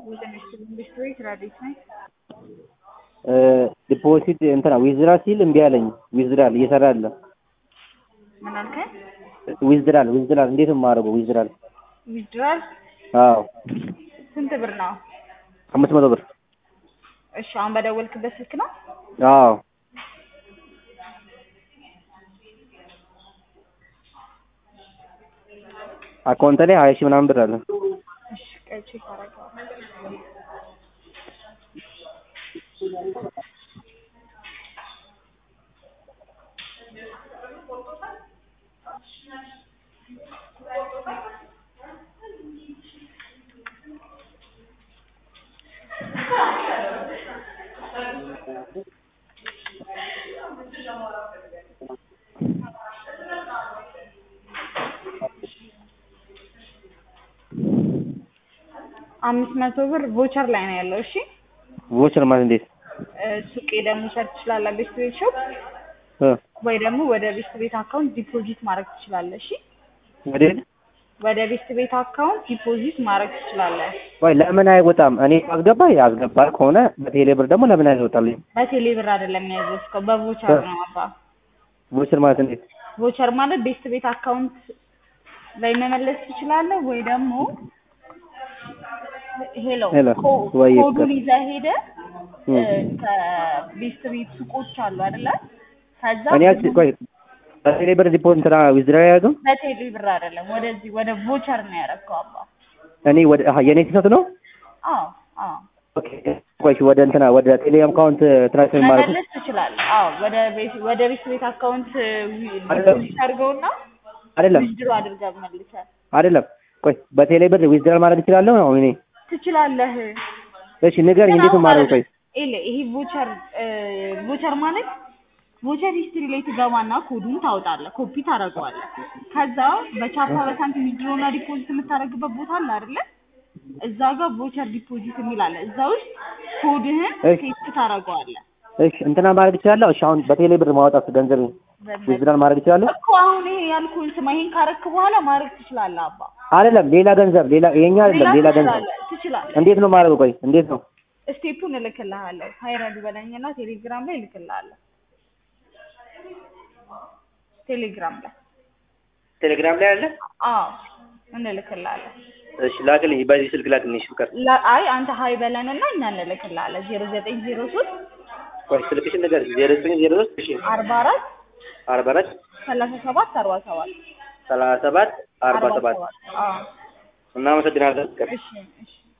ኢንዱስትሪ ትራዲስ ነኝ። ዲፖዚት እንትና ዊዝድራል ሲል እምቢ አለኝ። ዊዝድራል እየሰራ አይደለም። ምን አልከኝ? ዊዝድራል ዊዝድራል እንዴት ነው የማደርገው? ዊዝድራል ዊዝድራል አዎ ስንት ብር ነው? አምስት መቶ ብር እሺ አሁን በደወልክበት ስልክ ነው? አዎ አካውንት ላይ ሀያ ሺህ ምናምን ብር አለ። እሺ ቆይ ቼክ አደርገዋለሁ። አምስት መቶ ብር ቮቸር ላይ ነው ያለው። እሺ ቮቸር ማለት እንዴት? እ ሱቅ ሄደህ መውሰድ ትችላለህ፣ ቤስት ቤት ሾፕ እ ወይ ደግሞ ወደ ቤስት ቤት አካውንት ዲፖዚት ማድረግ ትችላለህ። እሺ ወዴት? ወደ ቤስት ቤት አካውንት ዲፖዚት ማድረግ ትችላለህ። ወይ ለምን አይወጣም? እኔ አስገባ ያስገባ ከሆነ በቴሌ ብር ደግሞ ለምን አይወጣልኝ? በቴሌ ብር አይደለም ያዘዝከው በቮቸር ነው አባ። ቮቸር ማለት እንዴት? ቮቸር ማለት ቤስት ቤት አካውንት ላይ መመለስ ትችላለህ ወይ ደግሞ ሄሎ ሄሎ፣ ኮ- ወይ ኮዱን ይዘህ ሄደህ እ ከቤስት ቤት ሱቆች አሉ አይደለ? ከዛ እኔ ያስ ቆይ በቴሌ ብር ዲፖዚት እንትና ዊዝድራል ያደርገው በቴሌ ብር አይደለም ወደዚህ ወደ ቮቸር ነው ያደረገው አባ። እኔ ወደ አሀ የኔ ስህተት ነው። አዎ አዎ ኦኬ ቆይ ወደ እንትና ወደ ቴሌ አካውንት ትራንስፈር ማለት መመለስ ትችላለህ። አዎ ወደ ቤት ወደ ቤት ቤት አካውንት አይደለም። ዲፖዚት አድርገውና አይደለም ዊዝድሮ አድርገህ መልሰህ አይደለም። ቆይ በቴሌ ብር ዊዝድራል ማድረግ እችላለሁ ነው እኔ? ትችላለህ። እሺ ንገረኝ፣ እንዴት ነው የማደርገው? ቆይ ኤለ ይሄ ቮቸር ቮቸር ማለት ቮቸር ሂስትሪ ላይ ትገባና ኮዱን ታወጣለህ፣ ኮፒ ታደርገዋለህ። ከዛ በቻፓ በሳንቲም ዊዝድሮና ዲፖዚት የምታደርግበት ቦታ አለ አይደለ? እዛ ጋር ቮቸር ዲፖዚት የሚል አለ። እዛ ውስጥ ኮድህን እሺ። ፔስት ታደርገዋለህ። እሺ እንትና ማድረግ እችላለሁ። እሺ አሁን በቴሌ ብር ማውጣት ገንዘብ ዊዝድራል ማድረግ እችላለሁ? እኮ አሁን ይሄ ያልኩህን ስማ፣ ይሄን ካረክ በኋላ ማድረግ ትችላለህ አባ። አይደለም ሌላ ገንዘብ ሌላ ይሄኛ አይደለም ሌላ ገንዘብ ትችላለህ ትችላለህ። እንዴት ነው የማደርገው? ቆይ እንዴት ነው? ስቴፑን እልክልሃለሁ። ሀይረዱ በለኝና ቴሌግራም ላይ እልክልሃለሁ። ቴሌግራም ላይ ቴሌግራም ላይ አለ። አዎ እንልክልሃለን። እሺ ላክልኝ፣ በዚህ ስልክ ላክልኝ። እሺ ፍቅር ላ- አይ አንተ ሀይ በለንና እኛ እንልክልሃለን። ዜሮ ዘጠኝ ዜሮ ሶስት ቆይ ስልክሽን ነገር ዜሮ ዘጠኝ ዜሮ ሶስት እሺ አርባ አራት አርባ አራት ሰላሳ ሰባት አርባ ሰባት ሰላሳ ሰባት አርባ ሰባት አዎ እናመሰግናለን ፍቅር እሺ እሺ